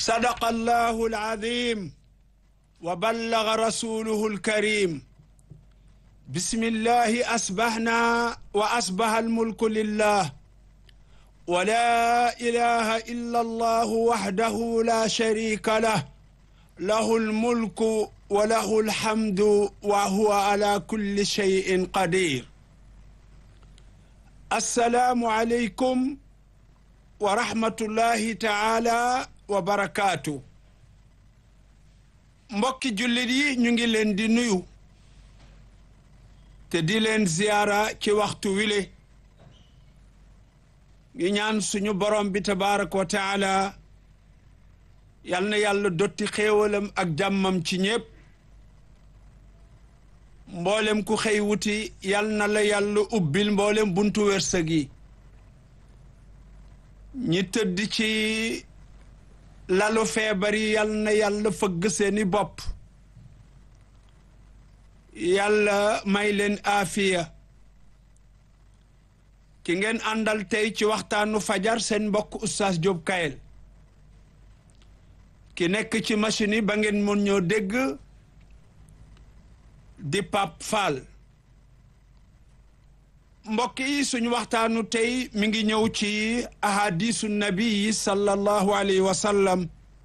صدق الله العظيم وبلغ رسوله الكريم بسم الله أصبحنا وأصبح الملك لله ولا إله إلا الله وحده لا شريك له له الملك وله الحمد وهو على كل شيء قدير السلام عليكم ورحمة الله تعالى وبركاته mbokki jullit yi ñu ngi leen di nuyu te di leen ziyaara ci waxtu wile ngi ñaan suñu borom bi tabaraka wa taala yal na yàlla dotti xéewalam ak jàmmam ci ñépp mboolem ku xëy wuti yal na la yàlla ubbil mboolem buntu wërsëg yi ñi tëdd ci lalu feebar yi yal na yàlla fëgg seeni bopp yàlla may leen aafiya ki ngeen àndal tey ci waxtaanu fajar seen mbokk oustaz Diop Kayel ki nekk ci machine yi ba ngeen mën ñoo dégg di Pape Fall mbokk yi suñu waxtaanu tey mi ngi ñëw ci ahadisu nabi sallallahu alayhi wa sallam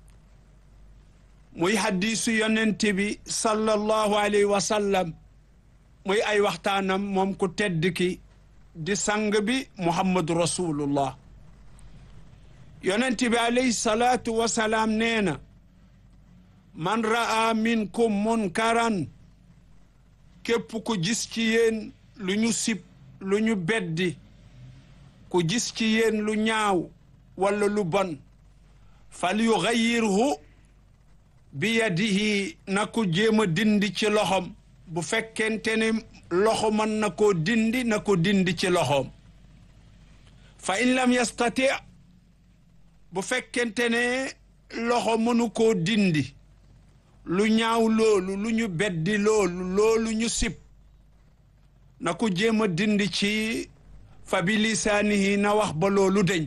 muy hadisu yonent bi sallallahu alayhi wa sallam muy ay waxtaanam moom ku tedd ki di sang bi muhammadu rasulullah yonent bi alayhi salaatu wa salaam nee na man ra'a minkum munkaran képp ku gis ci yéen lu ñu sib lu ñu beddi ku gis ci yéen lu ñaaw walla lu bon fal yuxayyirhu bi yadihi na ko jéem a dindi ci loxom bu fekkente ne loxo mën na koo dindi na ko dindi ci loxoom fa in lam yastati bu fekkente ne loxo mënu koo dindi lu ñaaw loolu lu ñu beddi loolu loolu ñu sib na ko jéem a dindi ci fa bi lisaanihi na wax ba loolu deñ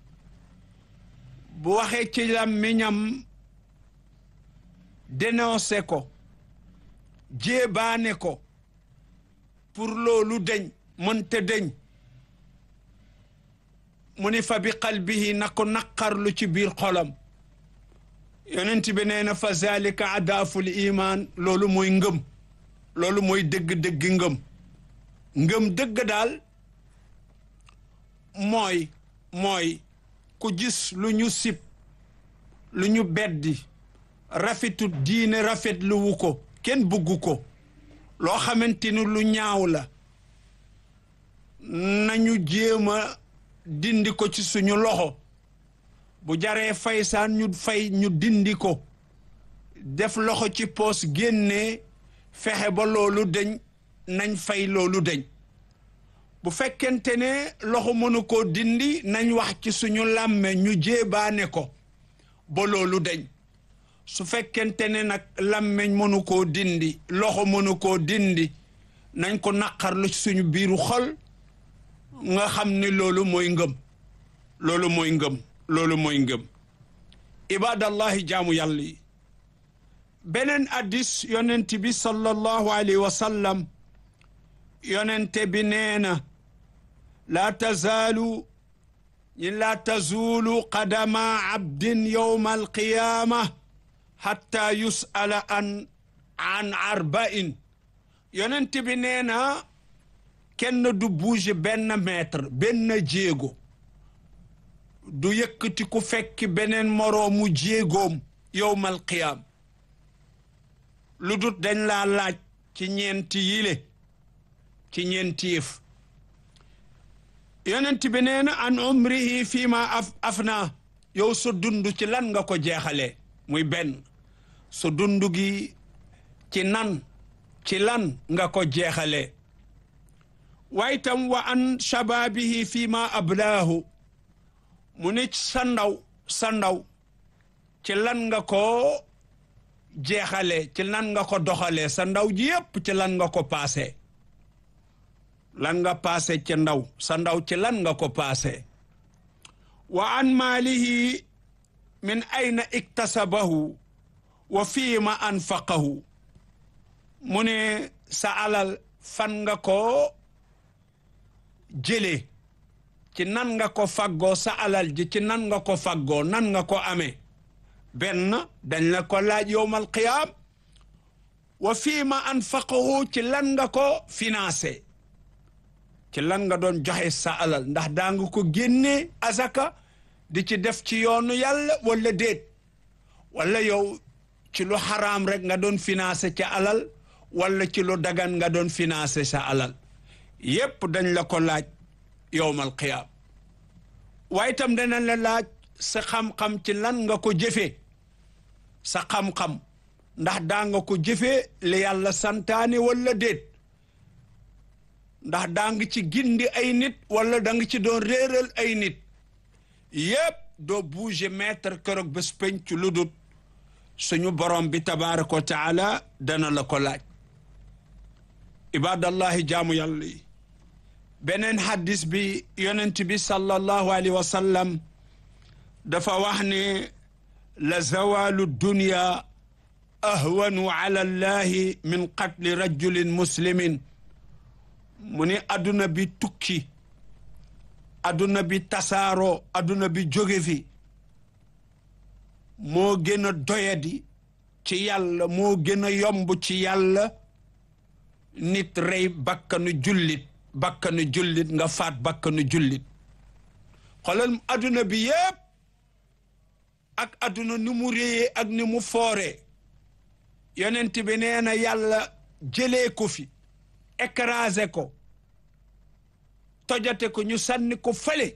bu waxee ci làmmiñam dénoncé ko jéebaane ko pour loolu deñ mënte deñ mu ni fa bi qalbihi na ko naqarlu ci biir xolam yonent bi nee na fa zalika adaaful iman loolu mooy ngëm loolu mooy dëgg-dëgg ngëm ngëm dëgg daal mooy mooy ku gis lu ñu sib lu ñu beddi rafetu diine rafet lu wu ko kenn bugg ko loo xamante ni lu ñaaw la nañu jéem a dindi ko ci suñu loxo bu jaree fay saan ñu fay ñu dindi ko def loxo ci poos génnee fexe ba loolu deñ nañ fay loolu deñ bu fekkente ne loxo mënu koo dindi nañ wax ci suñu làmme ñu jéebaane ko ba loolu deñ su fekkente ne nag làmmeñ mënu koo dindi loxo mënu koo dindi nañ ko naqarlu ci suñu biiru xol nga xam ni loolu mooy ngëm loolu mooy ngëm loolu mooy ngëm ibadallahi jaamu yàlla yi beneen addis yonent bi sallallahu alayhi wa sallam yonente bi nee na laa tazaalu ñi laa tazuulu qadama abdin yowma alqiyaama hatta yus'ala an an arba'in yonent bi nee na kenn du bouge benn mètre benn jéego du yëkkati ku fekki beneen moroomu jéegoom yowmal qiyaam lu dut dañ laa laaj ci ñeenti yile ci ñeenti yëf yonent bi nee na an umrihi fii ma af afna yow sa dund ci lan nga ko jeexalee muy benn sa dund gi ci nan ci lan nga ko jeexalee waaye tam wa an shababihi fii ma ablaahu mu ne sa ndaw sa ndaw ci lan nga ko jeexalee ci lan nga ko doxalee sa ndaw ji yépp ci lan nga ko paase lan nga paase ci ndaw sa ndaw ci lan nga ko paase wa an maalihi min ayna iktasabahu wa fiima anfaqahu mu ne sa alal fan nga ko jëlee ci nan nga ko faggoo sa alal ji ci nan nga ko faggoo nan nga ko amee benn dañ la ko laaj yowmal qiyaam wa fiima anfaqahu ci lan nga ko financé ci lan nga doon joxe sa alal ndax daa nga ko génnee azaka di ci def ci yoonu yàlla wala déet wala yow ci lu xaraam rek nga doon financé ca alal wala ci lu dagan nga doon financé sa alal yépp dañ la ko laaj yowmal qiyaam waaye itam danañ la laaj sa xam-xam ci lan nga ko jëfee sa xam-xam ndax daa nga ko jëfee li yàlla santaane wala déet ndax daa nga ci gindi ay nit wala da nga ci doon réeral ay nit yépp doo bouger mètre keroog bés penc lu dut suñu borom bi tabaraka wa taala dana la ko laaj ibadallahi jaamu yàlla yi beneen xaddis bi yonent bi sallallahu alayhi wa sallam dafa wax ne la zawalu dunya ahwanu ala allahi min qatli rajulin muslimin mu ni adduna bi tukki adduna bi tasaaroo adduna bi jóge fi moo gën a doyadi ci yàlla moo gën a yomb ci yàlla nit rey bakkanu jullit bakkanu jullit nga faat bakkanu jullit xoolal adduna bi yépp ak adduna ni mu réyee ak ni mu fooree yonent bi nee na yàlla jëlee ko fi écrasé ko tojate ko ñu sànni ko fële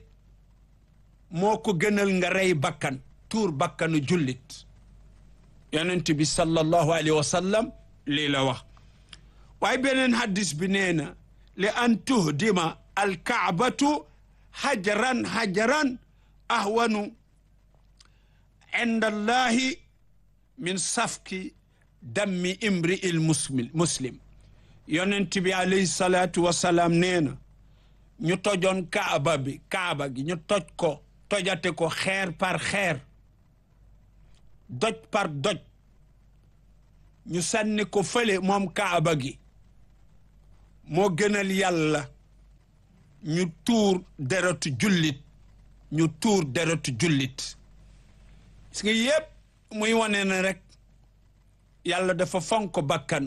moo ko gënal nga rey bakkan tuur bakkanu jullit yonent bi sallallahu alayhi wa sallam lii la wax waaye beneen hadis bi nee na li an tuhdima alkaabatu hajaran hajaran ahwanu inda allahi min safki dammi imri il muslim muslim yonent bi alayhi salaatu wasalaam nee na ñu tojoon kaaba bi kaaba gi ñu toj ko tojate ko xeer par xeer doj par doj ñu sànni ko fële moom kaaba gi moo gënal yàlla ñu tuur deretu jullit ñu tuur deretu jullit gis nga yépp muy wane ne rek yàlla dafa fonk bakkan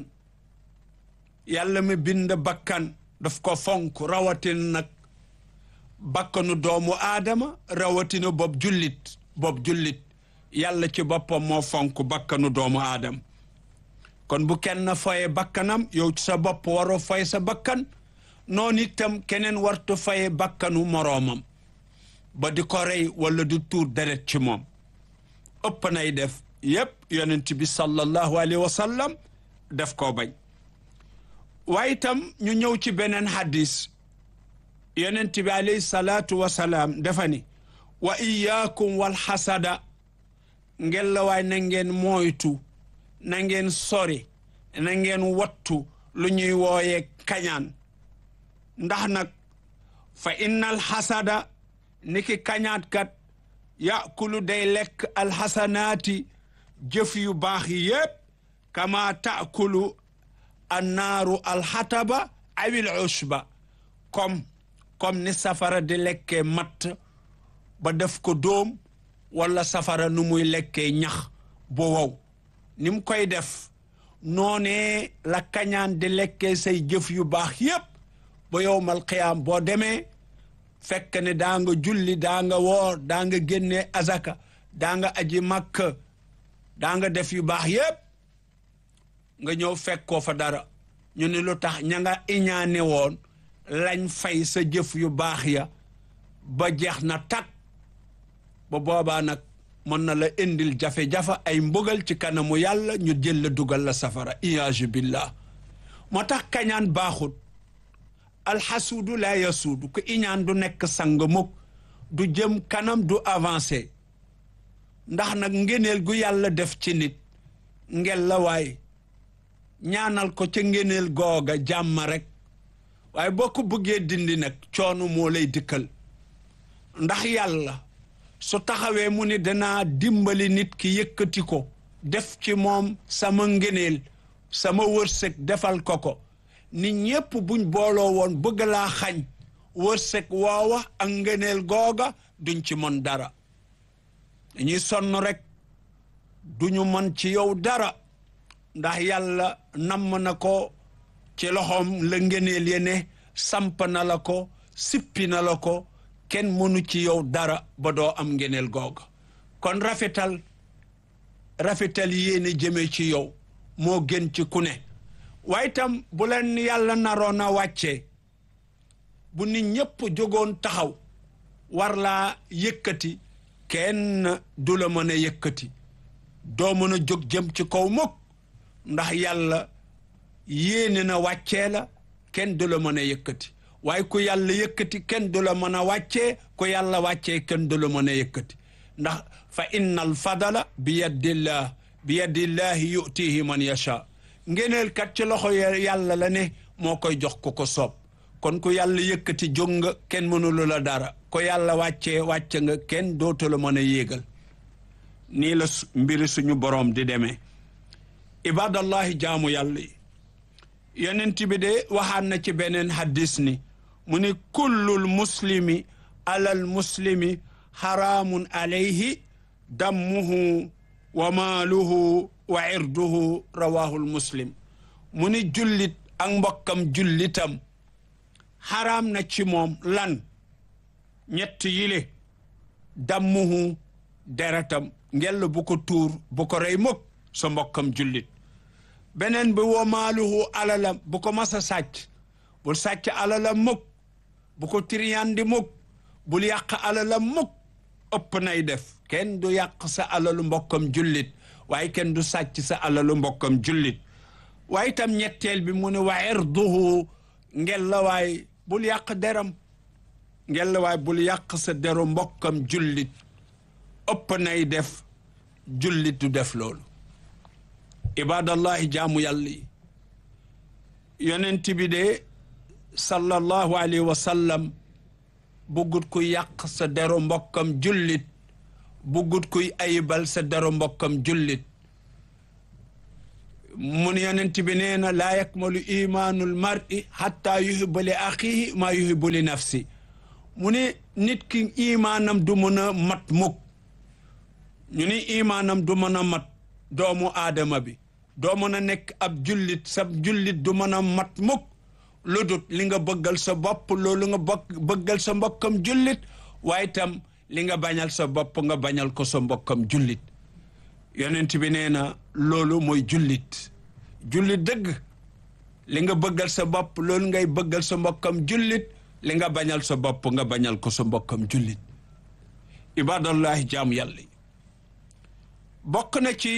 yàlla mi bind bakkan daf ko fonk rawatina nag bakkanu doomu aadama rawatina bopp jullit bopp jullit yàlla ci boppam moo fonk bakkanu doomu aadama kon bu kenn foye bakkanam yow ci sa bopp waroo foye sa bakkan noonu itam keneen wartu foye bakkanu moroomam ba di ko rey wala di tuur deret ci moom ëpp nay def yépp yonent bi sallallahu alayhi wa sallam def koo bañ waaye itam ñu ñëw ci beneen hadis yonent bi alayhi salaatu wa salaam dafa ni wa iyaakum wal xasada ngeen la waay na ngeen moytu na ngeen sori na ngeen wattu lu ñuy wooyee kañaan ndax nag fa innal xasada niki kañaat kat yakulu day lekk alxasanaati jëf yu baax yi yépp kama taakulu annaaru alxataba awil usba comme comme ni safara di lekkee matt ba def ko dóom wala safara nu muy lekkee ñax bu wow ni mu koy def noonee la kañaan di lekkee say jëf yu baax yépp ba yowmal qiyaam boo demee fekk ne daa nga julli daa nga woor daa nga génnee azaka daa nga aji màkk daa nga def yu baax yépp nga ñëw fekkoo fa dara ñu ne lu tax ña nga iñaane woon lañ fay sa jëf yu baax ya ba jeex na tak ba boobaa nag mën na la indil jafe-jafe ay mbugal ci kanamu yàlla ñu jël la dugal la safara iyaazu billah moo tax kañaan baaxut alxasuudu laa yasuudu ku iñaan du nekk sang mukk du jëm kanam du avancé ndax nag ngeneel gu yàlla def ci nit ngel la waay ñaanal ko ca ngeneel googa jàmm rek waaye boo ko bëggee dindi nag coono moo lay dikkal ndax yàlla su taxawee mu ni danaa dimbali nit ki yëkkati ko def ci moom sama ngëneel sama wërsëg defal ko ko nit ñépp buñ booloo woon bëgg laa xañ wërsëg woowa ak ngëneel googa duñ ci mën dara dañuy sonn rek duñu mën ci yow dara ndax yàlla namm na ko ci loxoom la ngëneel ye ne samp na la ko sippi na la ko kenn mënu ci yow dara ba doo am ngëneel googa kon rafetal rafetal yéene jëme ci yow moo gën ci ku ne waaye itam bu leen yàlla naroon a wàccee bu nit ñépp jógoon taxaw war laa yëkkati kenn du la mën a yëkkati doo mën a jóg jëm ci kaw mukk ndax yàlla yéene na wàccee la kenn du la mën a yëkkati waaye ku yàlla yëkkati kenn du la mën a wàccee ku yàlla wàccee kenn du la mën a yëkkati ndax fa inna al fadala bi yadillah bi yadillahi yutihi man yasha ngeneel kat ci loxo yàlla la ne moo koy jox ku ko soob kon ku yàlla yëkkati jóg nga kenn mënulu la dara ko yàlla wàccee wàcce nga kenn dootu la mën a yéegal nii la mbiri suñu boroom di demee ibadallahi jaamu yàlla yi yonent bi de waxaan na ci beneen hadis ni mu ni kullul muslimi alal muslimi xaraamun alayhi dammuhu wa maaluhu wa irduhu rawahul muslim mu ni jullit ak mbokkam jullitam xaraam na ci moom lan ñett yile dammuhu deretam ngell bu ko tuur bu ko rey mukk sa mbokkam jullit beneen bi wa maaluhu alalam bu ko masa sàcc bul sàcc alalam mukk bu ko tiriyandi mukk bul yàq alalam mukk ëpp nay def kenn du yàq sa alalu mbokkam jullit waaye kenn du sàcc sa alalu mbokkam jullit waaye itam ñetteel bi mu ne wa irduhu ngel la waay bul yàq deram ngel la waay bul yàq sa deru mbokkam jullit ëpp nay def jullit du def loolu ibadallahi jaamu yàlla yi yonent bi de sallallahu alayhi wa sallam buggut kuy yàq sa deru mbokkam jullit buggut kuy ayibal sa deru mbokkam jullit mun yonent bi nee na laa yakmalu imaanul mar'i hatta yuhibba li axihi maa yuhibbu li nafsi mu ne nit ki imaanam du mën a mat mukk ñu ni imaanam du mën a mat doomu aadama bi doo mën a nekk ab jullit sa jullit du mën a mat mukk lu dut li nga bëggal sa bopp loolu nga bëggal sa mbokkam jullit waaye itam li nga bañal sa bopp nga bañal ko sa mbokkam jullit yonent bi nee na loolu mooy jullit jullit dëgg li nga bëggal sa bopp loolu ngay bëggal sa mbokkam jullit li nga bañal sa bopp nga bañal ko sa mbokkam jullit ibadallahi jaamu yàlla yi bokk na ci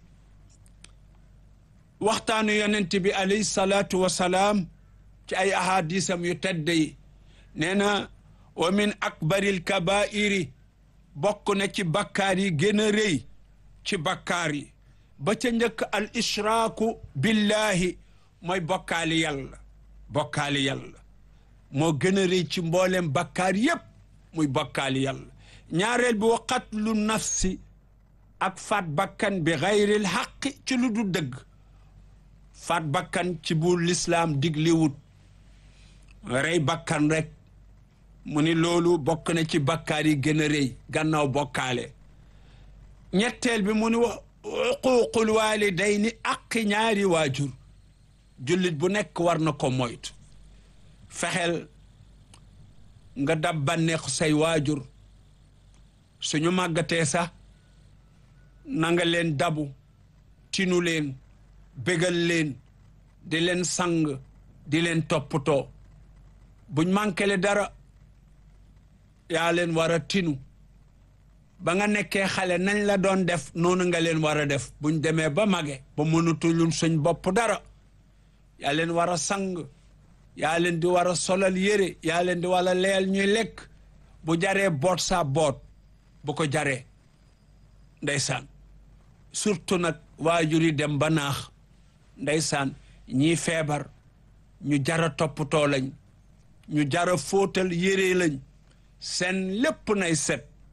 waxtaanu yonent bi alayhi salaatu wa salaam ci ay ahadisam yu tedd yi nee na wa min akbaril kabairi bokk na ci bakkaar yi gën a rëy ci bakkaar yi ba ca njëkk al ishraaku billahi mooy bokkaali yàlla bokkaali yàlla moo gën a rëy ci mboolem bakkaar yépp muy bokkaali yàlla ñaareel bi wa qatlu nafsi ak faat bakkan bi xayril xaqi ci lu du dëgg faat bakkan ci bu lislaam digliwut rey bakkan rek mu ni loolu bokk na ci bakkaar yi gën a rëy gannaaw bokkaale ñetteel bi mu ni wax uquuqul waalidayni aqi ñaari waajur jullit bu nekk war na ko moytu fexeel nga dab bànneexu say waajur suñu màggatee sax na nga leen dabu tinu leen bégal leen di leen sang di leen toppatoo buñ mànkele dara yaa leen war a tinu ba nga nekkee xale nañ la doon def noonu nga leen war a def buñ demee ba mage ba mënatulul suñ bopp dara yaa leen war a sang yaa leen di war a solal yére yaa leen di war a leel ñuy lekk bu jaree boot saa boot bu ko jaree ndeysaan surtout nag waajur yi dem ba naax ndeysaan ñii feebar ñu jara toppatoo lañ ñu jara fóotal yére lañ seen lépp nay set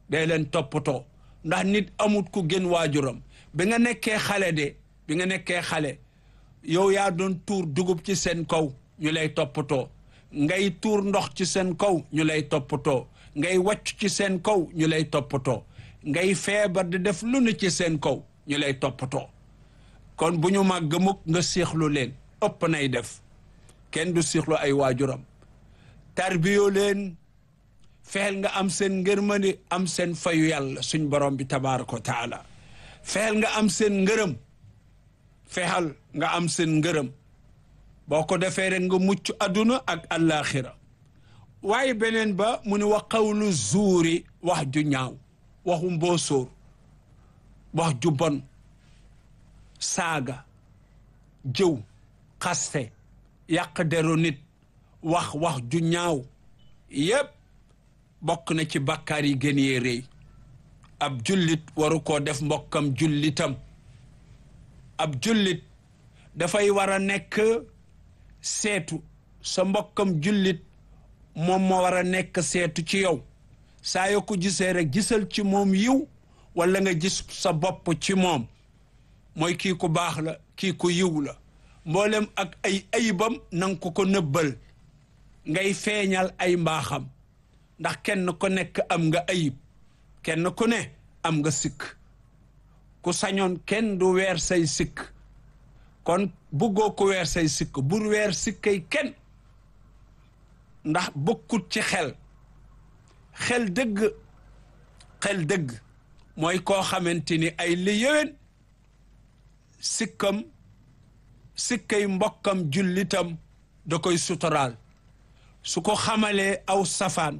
day leen toppatoo ndax nit amut ku gën waajuram bi nga nekkee xale de bi nga nekkee xale yow yaa doon tuur dugub ci seen kaw ñu lay toppatoo ngay tuur ndox ci seen kaw ñu lay toppatoo ngay wàcc ci seen kaw ñu lay toppatoo ngay feebar di def lu ne ci seen kaw ñu lay toppatoo kon bu ñu màgg mukk nga siixlu leen ëpp nay def kenn du siixlu ay waajuram tarbiyoo leen fexeel nga am seen ngërmandi am seen fayu yàlla suñ borom bi tabaaraka wa taala fexeel nga am seen ngërëm fexeel nga am seen ngërëm boo ko defee rek nga mucc adduna ak allaaxira waaye beneen ba mu ne wa qawlu zuuri wax ju ñaaw waxu mboosóor wax ju bon saaga jëw xaste yàq deru nit wax wax ju ñaaw yépp bokk na ci bàkkaar yi gën yee rëy ab jullit waru koo def mbokkam jullitam ab jullit dafay war a nekk seetu sa mbokkam jullit moom moo war a nekk seetu ci yow saa yoo ko gisee rek gisal ci moom yiw wala nga gis sa bopp ci moom mooy kii ku baax la kii ku yiw la mboolem ak ay ayibam nanga ko ko nëbbal ngay feeñal ay mbaaxam ndax kenn ku nekk am nga ayib kenn ku ne am nga sikk ku sañoon kenn du weer say sikk kon buggoo ko weer say sikk bur weer sikkay kenn ndax bokkut ci xel xel dëgg xel dëgg mooy koo xamante ni ay li yéwén sikkam sikkay mbokkam jullitam da koy sutural su ko xamalee aw safaan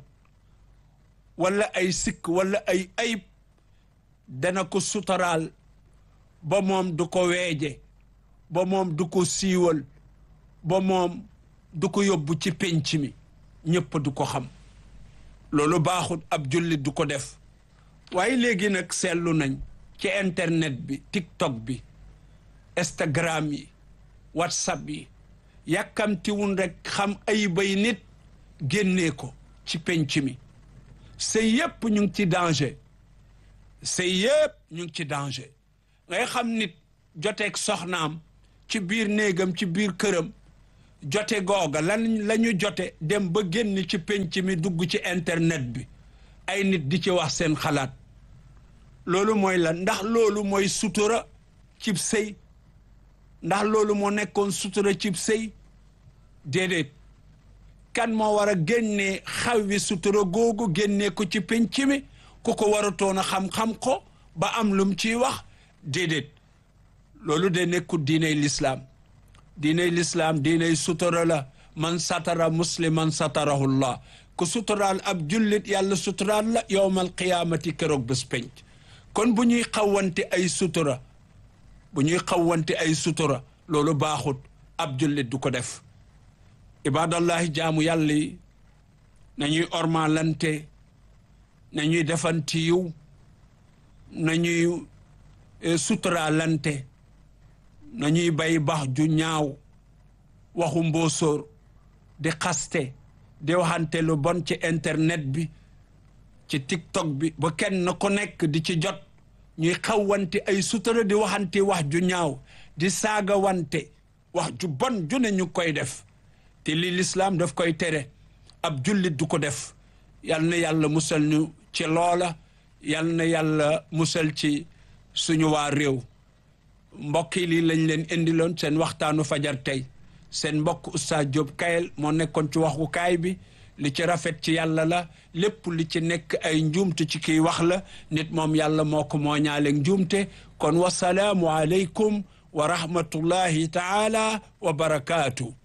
wala ay sikk wala ay ayib dana ko sutural ba moom du ko weeje ba moom du ko siiwal ba moom du ko yóbbu ci pénc mi ñëpp du ko xam loolu baaxut ab jullit du ko def waaye léegi nag seetlu nañ ci internet bi tiktok bi instagram yi whatsapp yi yàkkamtiwun rek xam ay bay nit génnee ko ci penc mi sëy yépp ñu ngi ci danger sëy yépp ñu ngi ci danger ngay xam nit joteeg soxnaam ci biir néegam ci biir këram jote googa lan la ñu jote dem ba génn ci penc mi dugg ci internet bi ay nit di ci wax seen xalaat loolu mooy lan ndax loolu mooy sutura cib sëy ndax loolu moo nekkoon sutura cib sëy déedéet kan moo war a génnee xawwi sutura googu génnee ko ci penc mi ku ko waratoon a xam-xam ko ba am lum ciy wax déedéet loolu de nekkul diiney lislaam diiney lislaam diiney sutura la man satara musliman satarahullah ku suturaal ab jullit yàlla suturaal la yowmal qiyaamati keroog bés penc kon bu ñuy xawante ay sutura bu ñuy xawante ay sutura loolu baaxut ab jullit du ko def ibadallahi jaamu yàlla yi nañuy ormalante nañuy defanti yiw nañuy suturaalante nañuy bay bax ju ñaaw waxu mboosóor di xaste di waxante lu bon ci internet bi ci tiktok bi ba kenn ku nekk di ci jot ñuy xawwante ay sutura di waxante wax ju ñaaw di saaga wante wax ju bon ju ne ñu koy def te li lislaam daf koy tere ab jullit du ko def yal na yàlla musal ñu ci loola yal na yàlla musal ci suñu waa réew mbokk yi lii lañ leen indiloon seen waxtaanu fajar tey seen mbokk Oustaz Diop Kayel moo nekkoon ci waxukaay bi li ci rafet ci yàlla la lépp li ci nekk ay njuumte ci kiy wax la nit moom yàlla moo ko moo ñaaleeg njuumte kon wasalaamu aleykum wa rahmatullahi taala wa barakaatu